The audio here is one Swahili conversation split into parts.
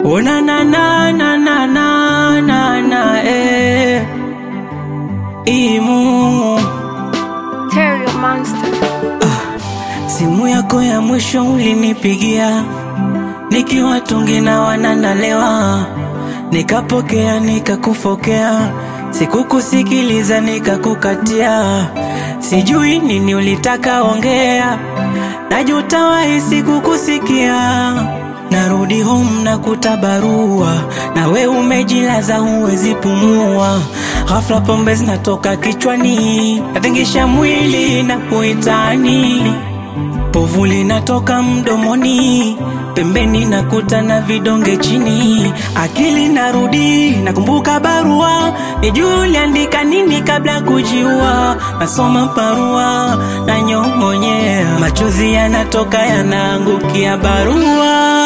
Oh na na na na na na na na eh. Imu Terrio Monster. simu yako ya mwisho ulinipigia nikiwa tungi na wananalewa, nikapokea nikakufokea, sikukusikiliza nikakukatia, sijui nini ulitaka ongea, najuta wahi sikukusikia. Narudi home na kutabarua, na we umejilaza huwezi pumua. Ghafla pombe zinatoka kichwani, natingisha mwili na kuitani Povu linatoka mdomoni, pembeni nakuta na vidonge chini. Akili narudi, nakumbuka barua, nijue uliandika nini kabla kujiua. Nasoma barua na nyong'onyea, machozi yanatoka yanaangukia barua.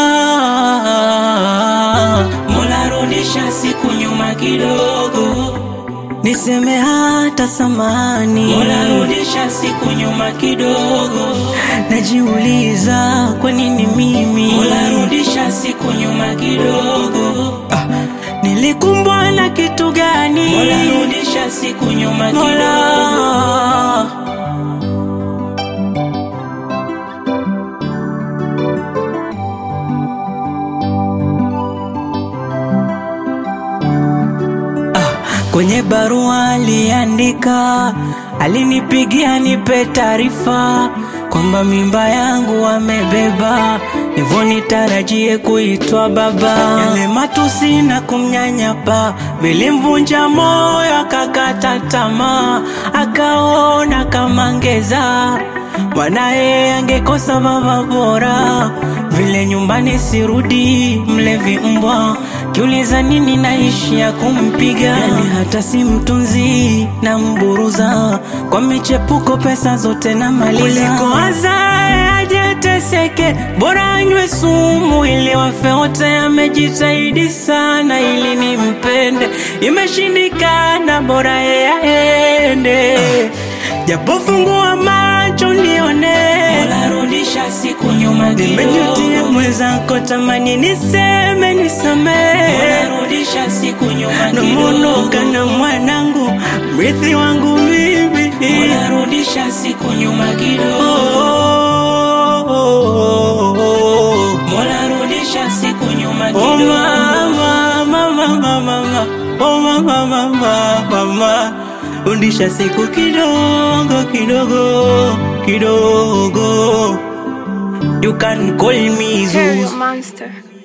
Mola, rudisha siku nyuma kidogo niseme hata samani. Mola, rudisha siku nyuma kidogo. Najiuliza kwa nini mimi. Mola, rudisha siku nyuma kidogo. Ah, nilikumbwa na kitu gani? Mola, rudisha siku nyuma kidogo. Mola. Kwenye barua aliandika, alinipigia nipe taarifa kwamba mimba yangu amebeba, hivyo nitarajie kuitwa baba. Yale matusi na kumnyanyapa vilimvunja moyo, akakata tamaa, akaona kama ngeza mwanaye angekosa baba bora. Vile nyumbani sirudi, mlevi mbwa, kiuliza nini naishi ya kumpiga. Yani hata si mtunzi na mburuza, kwa michepuko pesa zote na maliza. Kuliko azae ajeteseke, bora anywe sumu ili wafe wote. Amejitahidi sana ili nimpende, imeshindikana, bora yeye aende. Japo fungua macho nione, Mola rudisha siku nyuma kidogo. Nimejutia mwenzako, tamani niseme nisamee. Mola rudisha siku nyuma kidogo. Namuondoka na mwanangu, mrithi wangu mimi. Mola rudisha siku nyuma kidogo. Mola rudisha siku nyuma kidogo. Oh mama, mama, mama, mama. Oh mama, mama, mama. Rudisha siku kidogo kidogo kidogo. You can call me Terrio Zeus. Monster.